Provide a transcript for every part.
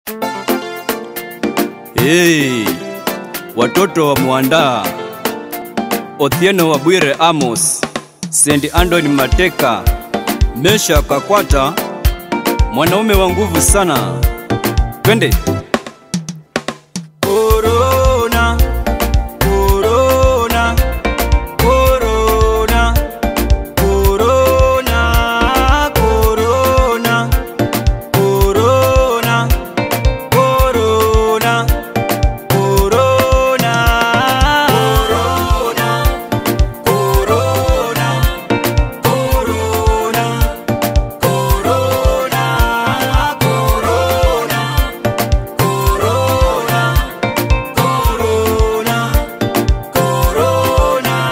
Hey, watoto wa Mwandaa, Othieno wa Bwire Amos, St. Anthony Mateka, Mesha Kakwata, mwanaume wa nguvu sana. Twende. Corona, corona, corona, corona, corona, corona, corona, corona, corona, corona, corona, corona, corona, corona, corona, corona.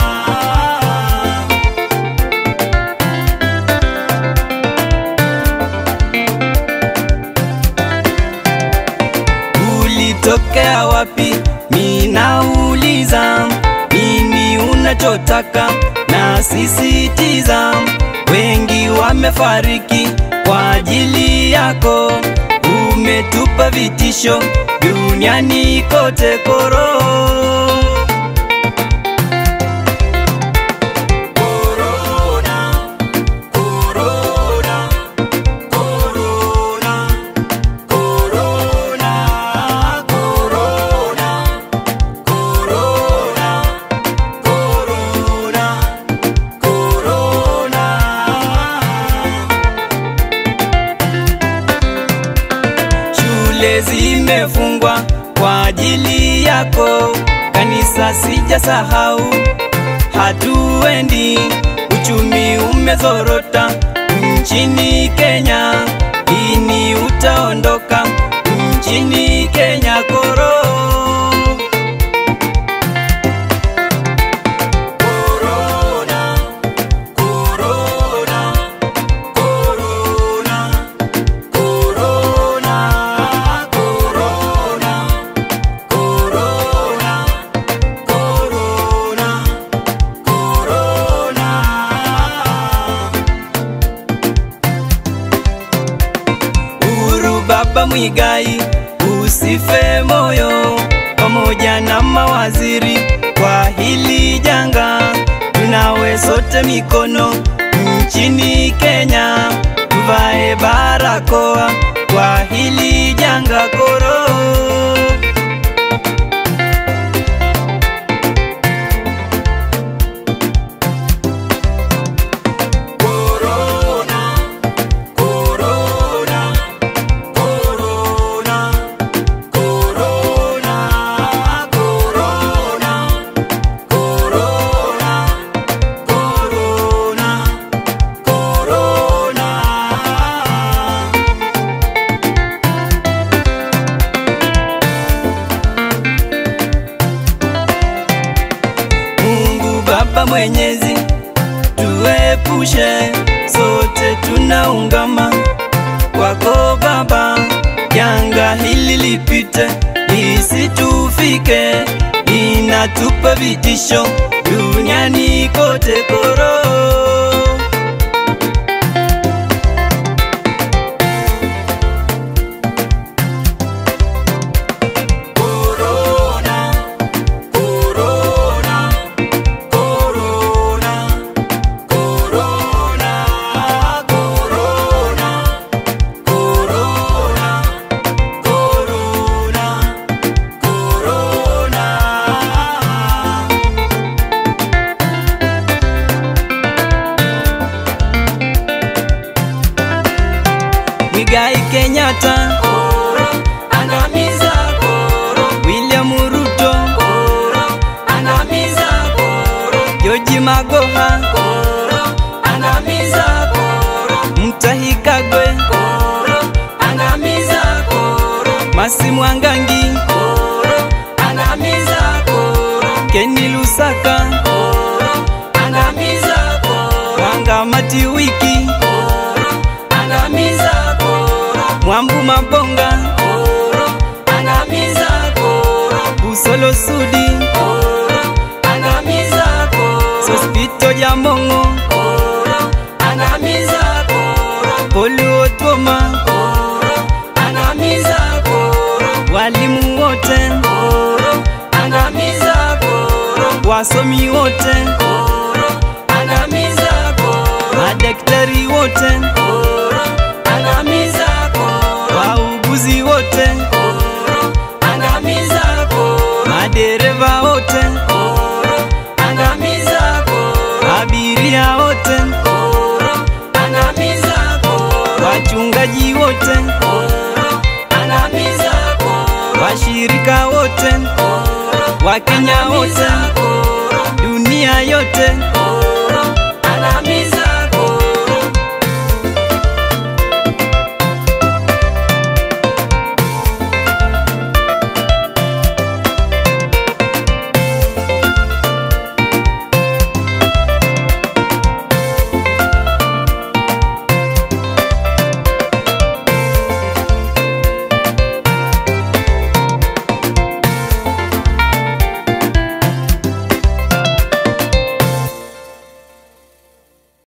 Ulitokea wapi? Ninauliza, nini unachotaka? Na sisitiza, wengi wamefariki kwa ajili yako. Umetupa vitisho duniani kote, koro Corona, corona, corona. Corona, corona, corona, corona, corona. Shule zimefungwa kwa ajili yako, kanisa sijasahau, hatuendi. Uchumi umezorota nchini Kenya, lini utaondoka nchini Kenya koro? Corona, corona, corona, corona, corona, corona, corona, corona. Uhuru Baba Mwigai, usife moyo, pamoja na mawaziri kwa hili janga, tunawe sote mikono nchini Kenya, tuvae barakoa kwa hili janga koro. Corona, corona, corona, corona, corona, corona, corona, corona. Mungu Baba Mwenyezi, tuepushe sote, tunaungama kwako Baba, janga hili lipite, lisitufike, linatupa vitisho duniani kote koro. Corona, corona, corona, corona, corona, corona, corona, corona. Mwigai Kenyatta, koro, angamiza koro. William Ruto, koro, angamiza koro. George Magoha, koro, angamiza koro. Mutahi Kagwe, koro, angamiza koro. Masi Mwangangi, koro, angamiza koro. Kenny Lusaka, koro, angamiza koro. Wanga Matiwiki, koro, angamiza koro. Mwambu Mabonga, koro, angamiza koro. Busolo Sudi, koro, angamiza koro. Sospito Jamongo, koro, angamiza koro. Polu Otuoma, koro, angamiza koro. walimu wote, koro, angamiza koro, wasomi wote, koro, angamiza koro, madaktari wote, koro, angamiza koro, wauguzi wote, koro, angamiza koro, madereva wote, koro, angamiza koro, abiria wote, koro, angamiza koro, wachungaji wote, koro, angamiza koro, washirika wote, koro, wakenya wote, koro, dunia yote, koro,